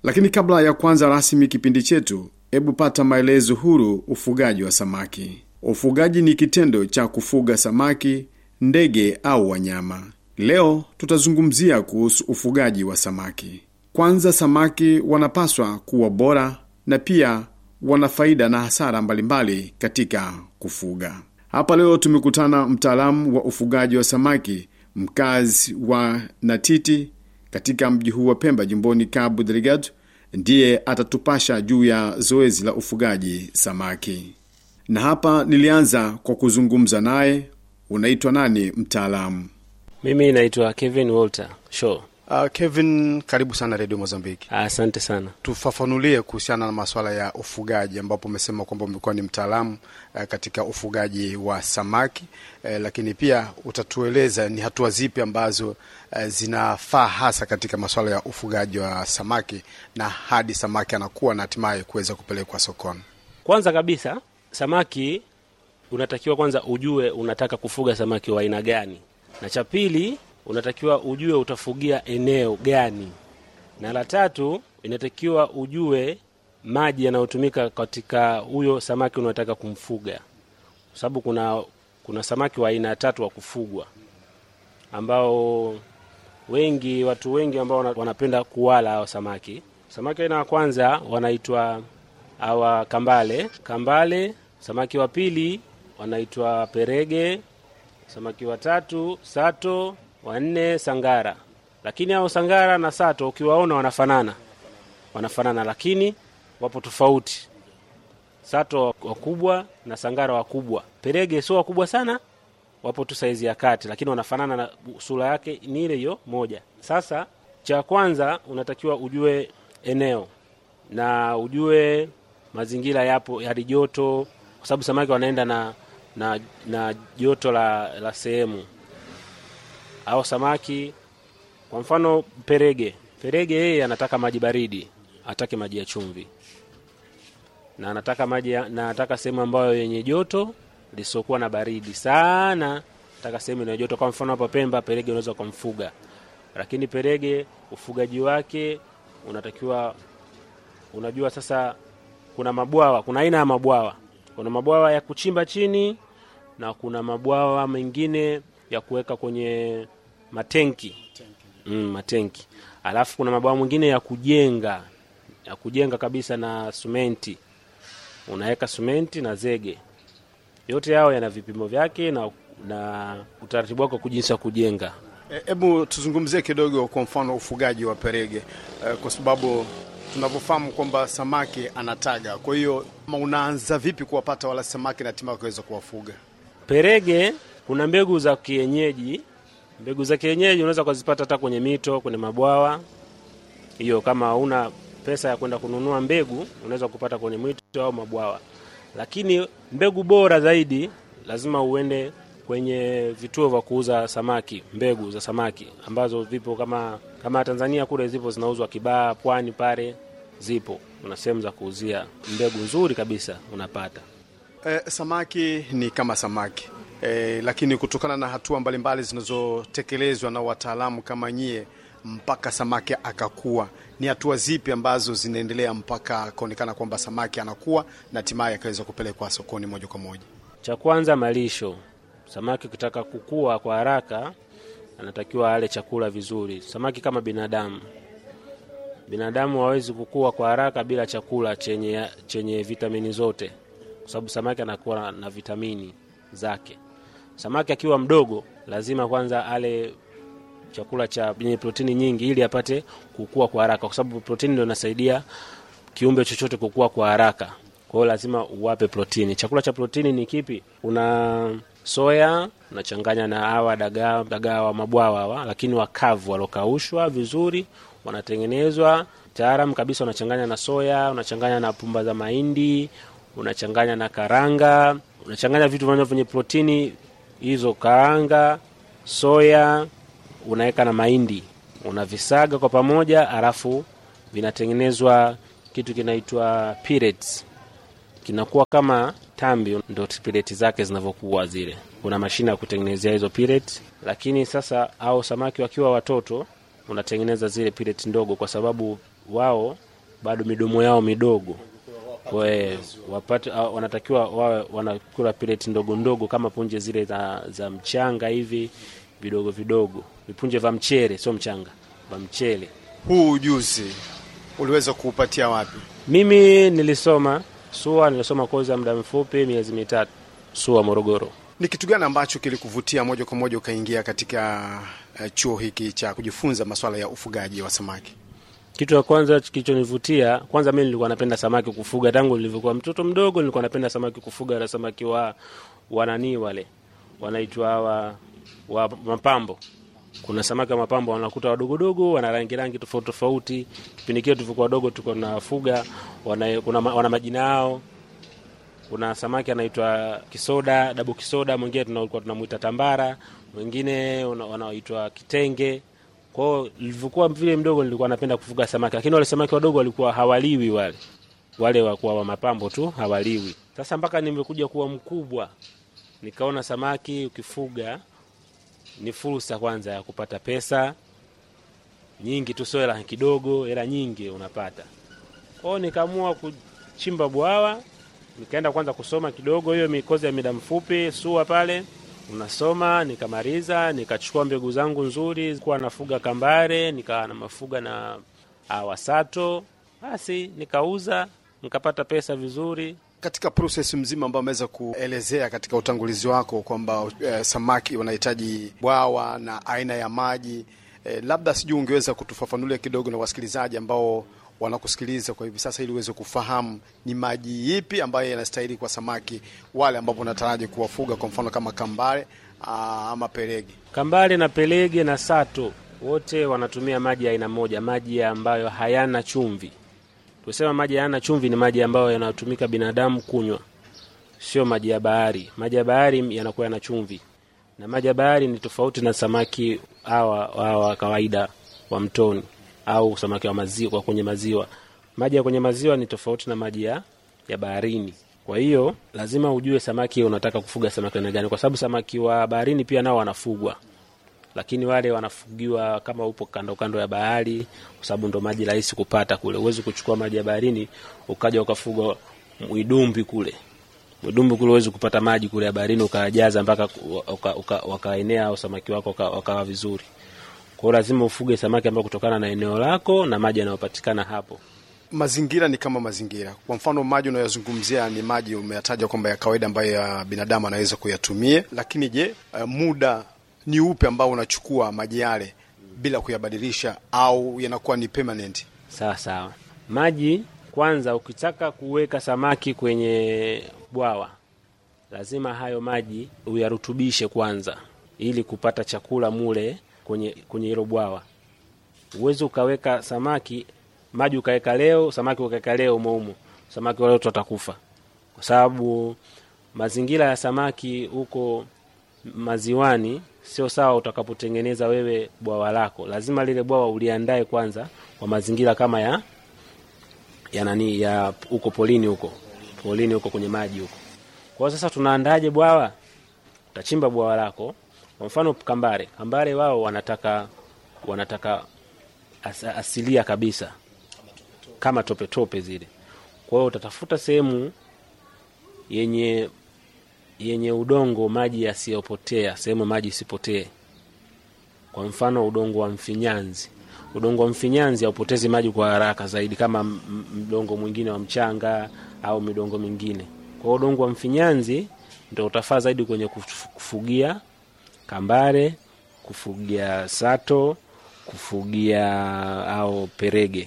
Lakini kabla ya kuanza rasmi kipindi chetu, hebu pata maelezo huru ufugaji wa samaki. Ufugaji ni kitendo cha kufuga samaki, ndege au wanyama. Leo tutazungumzia kuhusu ufugaji wa samaki. Kwanza, samaki wanapaswa kuwa bora na pia wana faida na hasara mbalimbali katika kufuga. Hapa leo tumekutana mtaalamu wa ufugaji wa samaki, mkazi wa Natiti katika mji huu wa Pemba, jimboni Cabo Delgado, ndiye atatupasha juu ya zoezi la ufugaji samaki. Na hapa nilianza kwa kuzungumza naye. Unaitwa nani mtaalamu? Mimi naitwa Kevin Walter Shaw. Uh, Kevin, karibu sana redio Mozambiki. Asante sana. Tufafanulie kuhusiana na masuala ya ufugaji, ambapo umesema kwamba umekuwa ni mtaalamu uh, katika ufugaji wa samaki uh, lakini pia utatueleza ni hatua zipi ambazo uh, zinafaa hasa katika masuala ya ufugaji wa samaki na hadi samaki anakuwa na hatimaye kuweza kupelekwa sokoni. Kwanza kabisa, samaki unatakiwa kwanza ujue unataka kufuga samaki wa aina gani, na cha pili unatakiwa ujue utafugia eneo gani, na la tatu inatakiwa ujue maji yanayotumika katika huyo samaki unaotaka kumfuga, kwa sababu kuna kuna samaki wa aina tatu wa kufugwa ambao wengi watu wengi ambao wanapenda kuwala hao samaki. Samaki aina ya kwanza wanaitwa hawa kambale, kambale. Samaki wa pili wanaitwa perege, samaki wa tatu sato wanne sangara. Lakini hao sangara na sato ukiwaona wanafanana, wanafanana lakini wapo tofauti. Sato wakubwa na sangara wakubwa. Perege sio wakubwa sana, wapo tu saizi ya kati, lakini wanafanana na sura yake ni ile hiyo moja. Sasa cha kwanza unatakiwa ujue eneo na ujue mazingira yapo hali joto, kwa sababu samaki wanaenda na na, na joto la, la sehemu au samaki kwa mfano perege, perege yeye anataka maji baridi, atake maji ya chumvi, na anataka maji na anataka sehemu ambayo yenye joto lisiokuwa na baridi sana, nataka sehemu yenye joto. Kwa mfano hapa Pemba, perege unaweza kumfuga, lakini perege ufugaji wake unatakiwa, unajua sasa, kuna mabwawa, kuna aina ya mabwawa, kuna mabwawa ya kuchimba chini na kuna mabwawa mengine ya kuweka kwenye matenki mm, matenki. Alafu kuna mabwawa mwingine ya kujenga ya kujenga kabisa na sumenti, unaweka sumenti na zege. Yote yao yana vipimo vyake na, na utaratibu wake jinsi ya kujenga. Hebu e, tuzungumzie kidogo kwa mfano ufugaji wa perege e, kwa sababu tunavyofahamu kwamba samaki anataga. Kwa hiyo unaanza vipi kuwapata wala samaki na hatimaye kuweza kuwafuga perege? Kuna mbegu za kienyeji mbegu za kienyeji unaweza kuzipata hata kwenye mito, kwenye mabwawa. Hiyo kama hauna pesa ya kwenda kununua mbegu, unaweza kupata kwenye mito au mabwawa. Lakini mbegu bora zaidi lazima uende kwenye vituo vya kuuza samaki, mbegu za samaki ambazo vipo kama kama Tanzania kule zipo zinauzwa Kibaha, Pwani pale zipo, una sehemu za kuuzia mbegu nzuri kabisa unapata. Eh, samaki ni kama samaki E, lakini kutokana na hatua mbalimbali zinazotekelezwa na wataalamu kama nyie mpaka samaki akakua, ni hatua zipi ambazo zinaendelea mpaka akaonekana kwamba samaki anakuwa na hatimaye akaweza kupelekwa sokoni moja kwa moja? Cha kwanza malisho. Samaki ukitaka kukua kwa haraka, anatakiwa ale chakula vizuri. Samaki kama binadamu, binadamu hawezi kukua kwa haraka bila chakula chenye, chenye vitamini zote, kwa sababu samaki anakuwa na vitamini zake. Samaki akiwa mdogo lazima kwanza ale chakula cha yenye protini nyingi ili apate kukua kwa haraka, kwa sababu protini ndio inasaidia kiumbe chochote kukua kwa haraka. Kwa hiyo lazima uwape protini. Chakula cha protini ni kipi? Una soya unachanganya na hawa dagaa, dagaa wa mabwawa hawa, lakini wakavu walokaushwa vizuri, wanatengenezwa taalam kabisa. Unachanganya na soya, unachanganya na pumba za mahindi, unachanganya na karanga, unachanganya vitu vinavyo vyenye protini hizo, karanga, soya, unaweka na mahindi, unavisaga kwa pamoja, alafu vinatengenezwa kitu kinaitwa pellets kinakuwa kama tambi, ndo pellet zake zinavyokuwa zile. Kuna mashine ya kutengenezea hizo pellet, lakini sasa au samaki wakiwa watoto unatengeneza zile pellet ndogo, kwa sababu wao bado midomo yao midogo we, wapate, a- wanatakiwa wawe wanakula peleti ndogo ndogo kama punje zile za, za mchanga hivi vidogo vidogo, vipunje vya mchele, sio mchanga, vya mchele. Huu ujuzi uliweza kuupatia wapi? Mimi nilisoma SUA, nilisoma kozi ya muda mfupi miezi mitatu SUA Morogoro. Ni kitu gani ambacho kilikuvutia moja kwa moja ukaingia katika eh, chuo hiki cha kujifunza masuala ya ufugaji wa samaki? Kitu cha kwanza kilichonivutia, kwanza mimi nilikuwa napenda samaki kufuga tangu nilivyokuwa mtoto mdogo, nilikuwa napenda samaki kufuga, na samaki wa wananii wale wanaitwa hawa wa mapambo. Kuna samaki wa mapambo wanakuta wadogodogo, wana rangi rangi tofauti tofauti. Kipindi kile tulivyokuwa wadogo, tulikuwa tunafuga, wana, kuna, ma- wana majina yao. Kuna samaki anaitwa kisoda, dabu kisoda, mwingine tunakuwa tunamuita tambara, mwingine una- wanaoitwa kitenge. Kwa hiyo nilivyokuwa vile mdogo nilikuwa napenda kufuga samaki, lakini wale samaki wadogo walikuwa hawaliwi wale wale wakuwa wa mapambo tu hawaliwi. Sasa mpaka nimekuja kuwa mkubwa, nikaona samaki ukifuga ni fursa kwanza ya kupata pesa nyingi tu, sio hela kidogo, hela nyingi unapata. Kwa hiyo nikaamua kuchimba bwawa, nikaenda kwanza kusoma kidogo hiyo mikozi ya muda mfupi SUA pale unasoma, nikamaliza, nikachukua mbegu zangu nzuri, kuwa nafuga kambare, nikawa na mafuga na awasato, basi nikauza, nikapata pesa vizuri. Katika proses mzima ambayo ameweza kuelezea katika utangulizi wako kwamba eh, samaki wanahitaji bwawa na aina ya maji eh, labda sijui ungeweza kutufafanulia kidogo na wasikilizaji ambao wanakusikiliza kwa hivi sasa, ili uweze kufahamu ni maji ipi ambayo yanastahili kwa samaki wale ambapo unataraji kuwafuga, kwa mfano kama kambare aa, ama perege. Kambale na pelege na sato wote wanatumia maji ya aina moja, maji ambayo hayana chumvi. Tusema maji hayana chumvi ni maji ambayo yanatumika binadamu kunywa, sio maji ya bahari. Maji ya bahari yanakuwa yana chumvi, na maji ya bahari ni tofauti na samaki hawa hawa kawaida wa mtoni au samaki wa maziwa wa kwenye maziwa. Maji ya kwenye maziwa ni tofauti na maji ya, ya baharini. Kwa hiyo lazima ujue samaki unataka kufuga samaki aina gani, kwa sababu samaki wa baharini pia nao wanafugwa lakini wale wanafugiwa kama upo kando kando ya bahari, kwa sababu ndo maji rahisi kupata kule. Huwezi kuchukua maji ya baharini ukaja ukafuga mwidumbi kule. Mwidumbi kule huwezi kupata maji kule ya baharini ukajaza mpaka uka- uka- wakaenea au samaki wako waka- wakawa vizuri. Kwa hiyo lazima ufuge samaki ambao kutokana na eneo lako na maji yanayopatikana hapo. Mazingira ni kama mazingira. Kwa mfano, maji unayozungumzia ni maji umeyataja kwamba ya kawaida ambayo ya binadamu anaweza kuyatumia, lakini je, eh, muda ni upe ambao unachukua maji yale bila kuyabadilisha au yanakuwa ni permanent? Sawa sawa. Maji kwanza, ukitaka kuweka samaki kwenye bwawa, lazima hayo maji uyarutubishe kwanza, ili kupata chakula mule kwenye kwenye hilo bwawa. Uwezi ukaweka samaki maji ukaweka leo, samaki ukaweka leo umoumo, samaki wale wote watakufa, kwa sababu mazingira ya samaki huko maziwani sio sawa. Utakapotengeneza wewe bwawa lako, lazima lile bwawa uliandae kwanza kwa mazingira kama ya ya nani ya huko polini huko polini huko kwenye maji huko. Kwa hiyo sasa tunaandaje bwawa? Utachimba bwawa lako, kwa mfano kambare. Kambare wao wanataka wanataka as, asilia kabisa kama tope tope zile. Kwa hiyo utatafuta sehemu yenye yenye udongo maji yasiyopotea, sehemu maji isipotee. Kwa mfano udongo wa mfinyanzi. Udongo wa mfinyanzi haupotezi maji kwa haraka zaidi kama m- m- mdongo mwingine wa mchanga au midongo mingine. Kwa hiyo udongo wa mfinyanzi ndio utafaa zaidi kwenye kuf- kufugia kambare, kufugia sato, kufugia au perege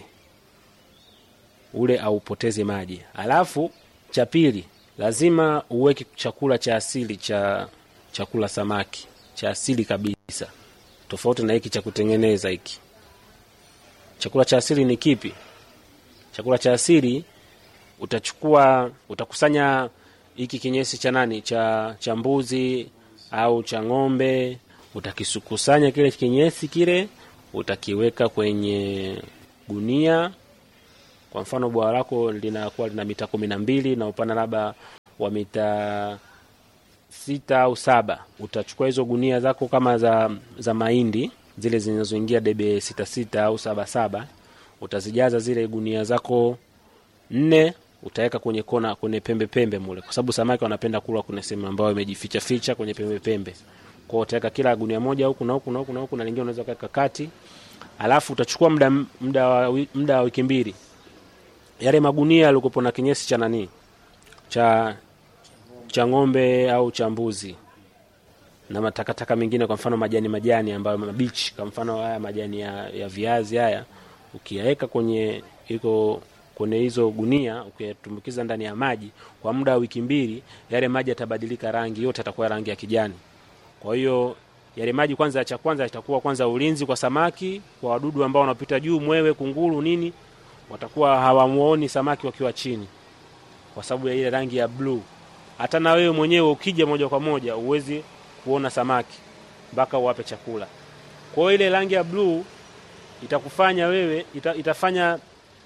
ule aupoteze maji. Alafu cha pili, lazima uweke chakula cha asili cha chakula samaki cha asili kabisa, tofauti na hiki cha kutengeneza. Hiki chakula cha asili ni kipi? Chakula cha asili utachukua, utakusanya hiki kinyesi cha nani, cha cha mbuzi au cha ng'ombe, utakikusanya kile kinyesi kile, utakiweka kwenye gunia kwa mfano bwawa lako linakuwa lina mita kumi na mbili na upana labda wa mita sita au saba utachukua hizo gunia zako kama za za mahindi zile zinazoingia debe sita sita au saba saba utazijaza zile gunia zako nne utaweka kwenye kona kwenye pembe pembe mule, kwa sababu samaki wanapenda kula kwenye sehemu ambayo imejificha ficha kwenye pembe pembe. Kwa hiyo utaweka kila gunia moja huku na huku na huku na huku, na lingine unaweza kuweka kati, alafu utachukua muda muda wa wi- muda wa wiki mbili, yale magunia yalikopo na kinyesi cha nani cha cha ng'ombe au cha mbuzi na matakataka mengine, kwa mfano majani majani ambayo mabichi, kwa mfano haya majani ya, ya viazi haya, ukiyaweka kwenye iko kwenye hizo gunia, ukiyatumbukiza ndani ya maji kwa muda wa wiki mbili, yale maji yatabadilika rangi, yote yatakuwa rangi ya kijani. Kwa hiyo yale maji kwanza, cha kwanza itakuwa kwanza ulinzi kwa samaki, kwa wadudu ambao wanapita juu, mwewe, kunguru, nini, watakuwa hawamuoni samaki wakiwa chini, kwa sababu ya ile rangi ya bluu. Hata na wewe mwenyewe ukija moja kwa moja uwezi kuona samaki mpaka uwape chakula. Kwa hiyo ile rangi ya bluu itakufanya wewe ita, itafanya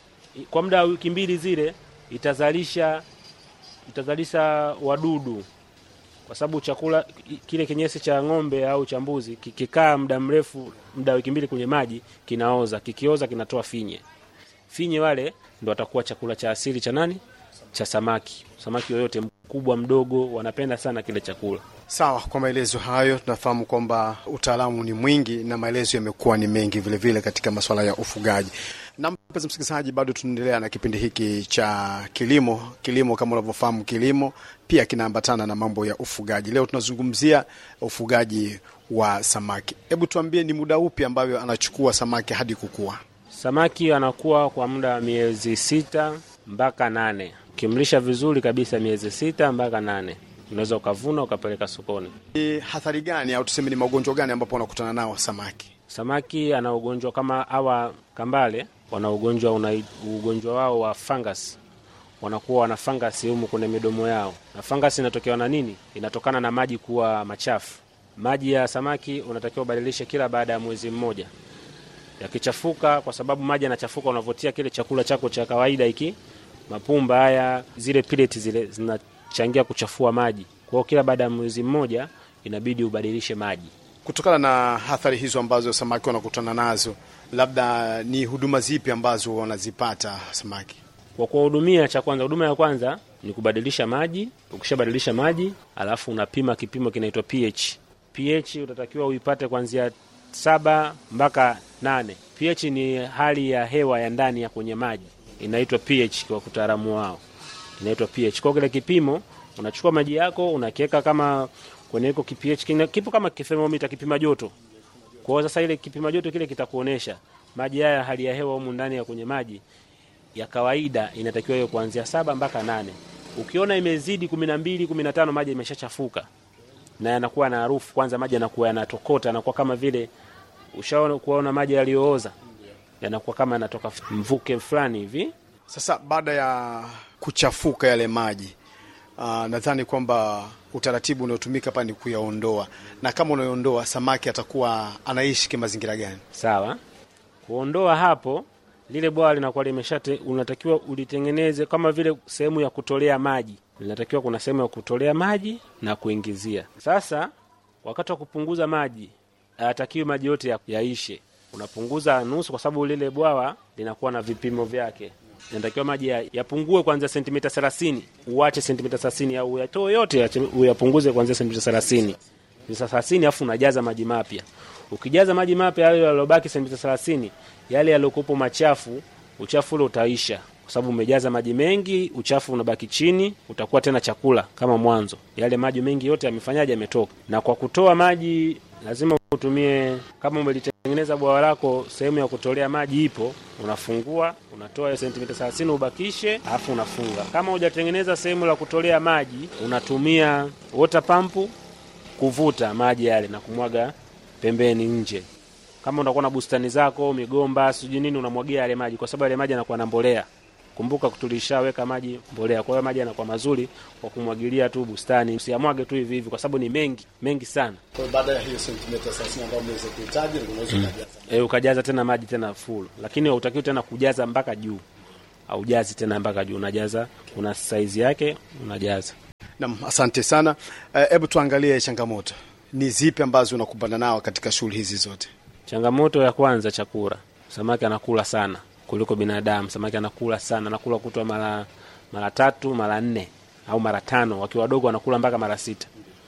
kwa muda wa wiki mbili zile itazalisha itazalisha wadudu, kwa sababu chakula kile kinyesi cha ng'ombe au cha mbuzi kikikaa muda mrefu, muda wa wiki mbili kwenye maji kinaoza. Kikioza kinatoa finye. Finye wale ndo watakuwa chakula cha asili cha nani? Cha samaki. Samaki yoyote mkubwa mdogo, wanapenda sana kile chakula. Sawa, kwa maelezo hayo tunafahamu kwamba utaalamu ni mwingi na maelezo yamekuwa ni mengi vilevile vile katika masuala ya ufugaji. Na mpenzi msikilizaji, bado tunaendelea na kipindi hiki cha kilimo. Kilimo kama unavyofahamu, kilimo pia kinaambatana na mambo ya ufugaji. Leo tunazungumzia ufugaji wa samaki. Hebu tuambie, ni muda upi ambayo anachukua samaki hadi kukua? Samaki anakuwa kwa muda wa miezi sita mpaka nane. Ukimlisha vizuri kabisa, miezi sita mpaka nane unaweza ukavuna ukapeleka sokoni. Ni hathari gani au tuseme ni magonjwa gani ambapo wanakutana nao samaki? Samaki ana ugonjwa kama hawa kambale, wana ugonjwa una ugonjwa wao wa fungus, wanakuwa wana fangasi humu kwenye midomo yao, na fangasi inatokewa na nini? Inatokana na maji kuwa machafu. Maji ya samaki unatakiwa ubadilishe kila baada ya mwezi mmoja. Yakichafuka, kwa sababu maji yanachafuka, unavotia kile chakula chako cha kawaida hiki, mapumba haya, zile pellets zile zinachangia kuchafua maji. Kwa hiyo kila baada ya mwezi mmoja inabidi ubadilishe maji. Kutokana na athari hizo ambazo samaki wanakutana nazo, labda ni huduma zipi ambazo wanazipata samaki? Kwa kuwahudumia, cha kwanza, huduma ya kwanza ni kubadilisha maji. Ukishabadilisha maji, alafu unapima kipimo kinaitwa pH. pH utatakiwa uipate kuanzia saba mpaka nane. pH ni hali ya hewa ya ndani ya kwenye maji, inaitwa pH kwa utaalamu wao, inaitwa pH. Kwa kile kipimo unachukua maji yako unakiweka kama kwenye iko kipH, kina- kipo kama kithermomita, kipima joto. Kwa hiyo sasa ile kipima joto kile kitakuonesha maji haya, hali ya hewa humu ndani ya kwenye maji ya kawaida inatakiwa hiyo kuanzia saba mpaka nane. Ukiona imezidi kumi na mbili kumi na tano maji imeshachafuka na yanakuwa na harufu. Kwanza maji yanakuwa yanatokota, yanakuwa kama vile ushaona kuona maji yaliyooza, yanakuwa kama yanatoka mvuke fulani hivi. Sasa baada ya kuchafuka yale maji uh, nadhani kwamba utaratibu unaotumika hapa ni kuyaondoa, na kama unayoondoa samaki atakuwa anaishi kimazingira gani? Sawa, kuondoa hapo, lile bwawa linakuwa limeshate, unatakiwa ulitengeneze kama vile sehemu ya kutolea maji. Linatakiwa kuna sehemu ya kutolea maji na kuingizia. Sasa wakati wa kupunguza maji, hayatakiwi maji yote ya- yaishe, unapunguza nusu, kwa sababu lile bwawa linakuwa na vipimo vyake. Inatakiwa maji ya- yapungue kuanzia sentimita thelathini, uache sentimita thelathini au uyatoe yote uyache- uyapunguze kuanzia sentimita thelathini sentimita thelathini, alafu unajaza maji mapya. Ukijaza maji mapya yale yaliyobaki sentimita thelathini, yale yaliyokuwepo machafu, uchafu ule utaisha, kwa sababu umejaza maji mengi, uchafu unabaki chini, utakuwa tena chakula kama mwanzo. Yale maji mengi yote yamefanyaje? Yametoka. Na kwa kutoa maji lazima utumie, kama umelitengeneza bwawa lako, sehemu ya kutolea maji ipo, unafungua, unatoa hiyo sentimita thelathini ubakishe, alafu unafunga. Kama hujatengeneza sehemu la kutolea maji, unatumia water pump kuvuta maji yale na kumwaga pembeni nje. Kama unakuwa na bustani zako, migomba, sijui nini, unamwagia yale maji, kwa sababu yale maji yanakuwa na mbolea. Kumbuka tulishaweka maji mbolea, kwa hiyo maji yanakuwa mazuri kwa kumwagilia tu bustani. Usiyamwage tu hivi hivi, kwa sababu ni mengi mengi sana. Kwa hiyo baada ya hiyo sentimita 30 ambayo mnaweza kuhitaji, unaweza kujaza. E, ukajaza tena maji tena full, lakini hautakiwi tena kujaza mpaka juu, aujazi tena mpaka juu, unajaza kuna saizi yake, unajaza Naam, asante sana. Hebu tuangalie changamoto ni zipi ambazo unakumbana nao katika shughuli hizi zote. Changamoto ya kwanza, chakula. Samaki anakula sana, kuliko binadamu. Samaki anakula sana, anakula kutwa mara mara tatu mara nne au mara tano. Wakiwa wadogo wanakula mpaka mara sita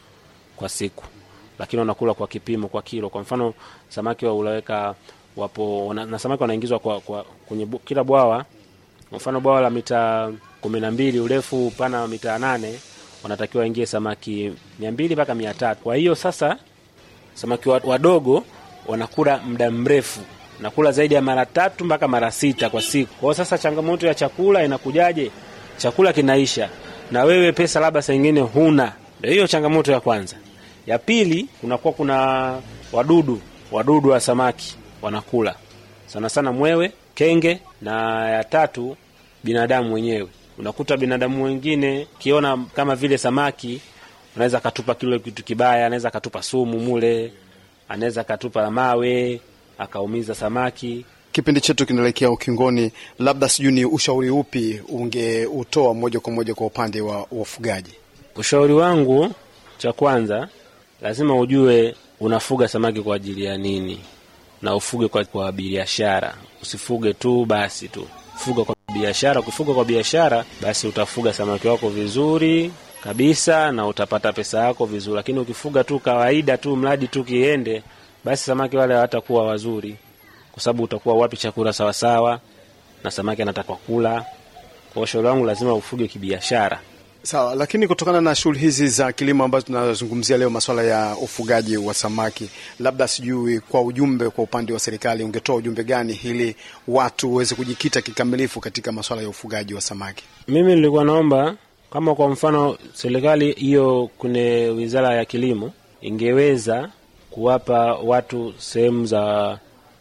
kwa siku, lakini wanakula kwa kipimo, kwa kilo. Kwa mfano samaki wa ulaweka wapo wana, na samaki wanaingizwa kwa, kwa kwenye bu, kila bwawa. Kwa mfano bwawa la mita kumi na mbili urefu upana wa mita nane wanatakiwa waingie samaki mia mbili mpaka mia tatu. Kwa hiyo sasa samaki wadogo wanakula muda mrefu, nakula zaidi ya mara tatu mpaka mara sita kwa siku. Kwa hiyo sasa changamoto ya chakula inakujaje? Chakula kinaisha na wewe pesa labda saa ingine huna. Ndio hiyo changamoto ya kwanza. Ya pili, kunakuwa kuna wadudu, wadudu wa samaki wanakula sana sana mwewe, kenge, na ya tatu binadamu wenyewe. Unakuta binadamu wengine kiona kama vile samaki anaweza akatupa kile kitu kibaya, anaweza akatupa sumu mule, anaweza akatupa mawe akaumiza samaki. Kipindi chetu kinaelekea ukingoni, labda sijui ni ushauri upi ungeutoa moja kwa moja kwa upande wa wafugaji? Ushauri wangu cha kwanza, lazima ujue unafuga samaki kwa ajili ya nini, na ufuge kwa, kwa biashara. Usifuge tu basi tu, fuga kwa biashara. Ukifuga kwa biashara, basi utafuga samaki wako vizuri kabisa na utapata pesa yako vizuri, lakini ukifuga tu kawaida tu, mradi tu kiende, basi samaki wale hawatakuwa wazuri, kwa sababu utakuwa wapi chakula sawasawa, na samaki anataka kula. Kwa ushauri wangu, lazima ufuge kibiashara. Sawa, lakini kutokana na shughuli hizi za kilimo ambazo tunazungumzia leo, masuala ya ufugaji wa samaki, labda sijui kwa ujumbe, kwa upande wa serikali ungetoa ujumbe gani ili watu waweze kujikita kikamilifu katika masuala ya ufugaji wa samaki? Mimi nilikuwa naomba kama kwa mfano serikali hiyo kwenye wizara ya kilimo ingeweza kuwapa watu sehemu za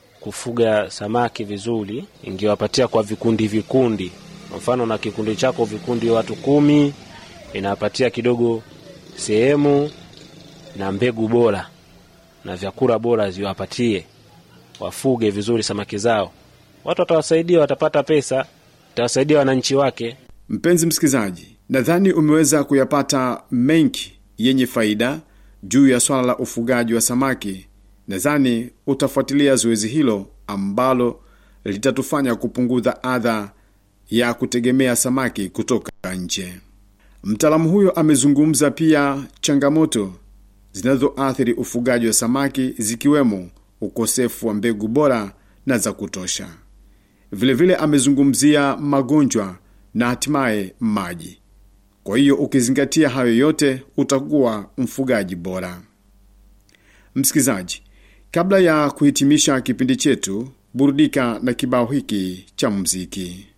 kufuga samaki vizuri, ingewapatia kwa vikundi vikundi. Kwa mfano na kikundi chako vikundi watu kumi, inawapatia kidogo sehemu na mbegu bora na vyakula bora, ziwapatie wafuge vizuri samaki zao. Watu watawasaidia, watapata pesa, itawasaidia wananchi wake. Mpenzi msikilizaji, nadhani umeweza kuyapata mengi yenye faida juu ya swala la ufugaji wa samaki. Nadhani utafuatilia zoezi hilo ambalo litatufanya kupunguza adha ya kutegemea samaki kutoka nje. Mtaalamu huyo amezungumza pia changamoto zinazoathiri ufugaji wa samaki zikiwemo ukosefu wa mbegu bora na za kutosha. Vilevile vile amezungumzia magonjwa na hatimaye maji. Kwa hiyo ukizingatia hayo yote utakuwa mfugaji bora. Msikilizaji, kabla ya kuhitimisha kipindi chetu, burudika na kibao hiki cha muziki.